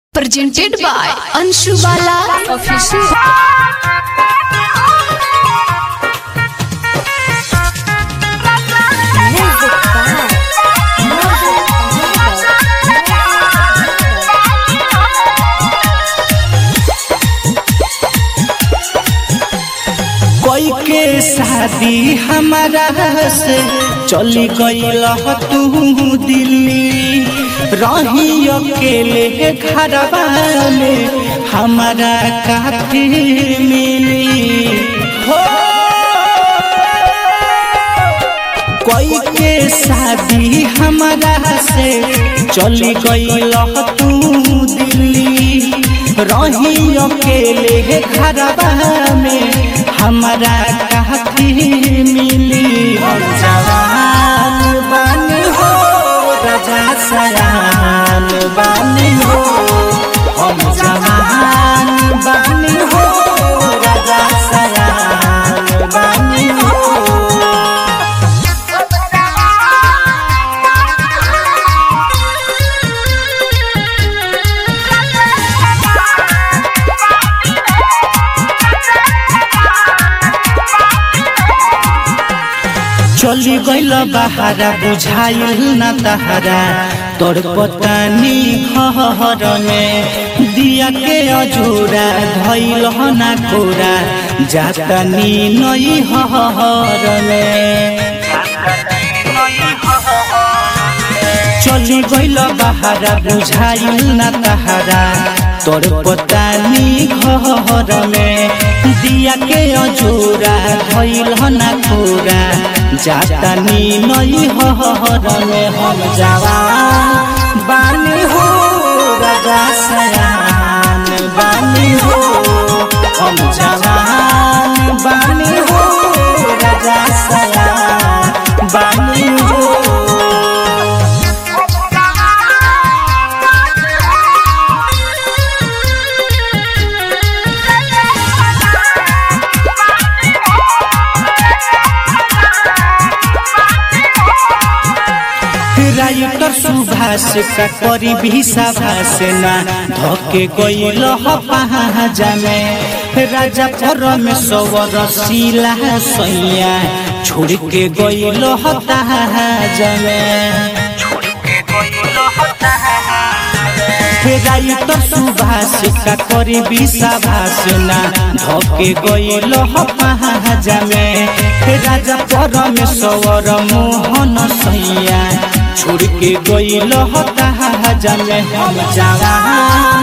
presented by Anshu Bala Official. Music by Music कोई के शादी हमारा से चली गईल तू दिल्ली रही अकेले घरवा में हमारा काफी मिली हो कोई के शादी हमारा से चली गईल तू दिल्ली रही अकेले घरवा में हमारा काफी मिली हम जवान बानी हो राजा सयान बानी हो हम जवान बानी हो राजा सयान बानी हो चली गईल बहारा बुझाइल न तहरा तोर पतानी घर में दिया के अजूरा धैल न कोरा जातनी नई हर में चली गईल बहारा बुझाइल न तहरा तोर पतानी घर में दिया के अजूरा धैल न कोरा जातनी नई हर में हम जवान बानी हो राजा सयान बानी हो हम जवान बानी हो राजा सयान बानी हो राइटर सुभाष का करी भी सभाष ना धके गईल पहाजा में राजा परमेश्वर शिला सैया छोड़ के गईल तहाजा में राइटर सुभाष का करी भी सभाष ना धके गईल पहाजा में राजा परमेश्वर मोहन सैया छोड़ के गईल हताहा में हम जवान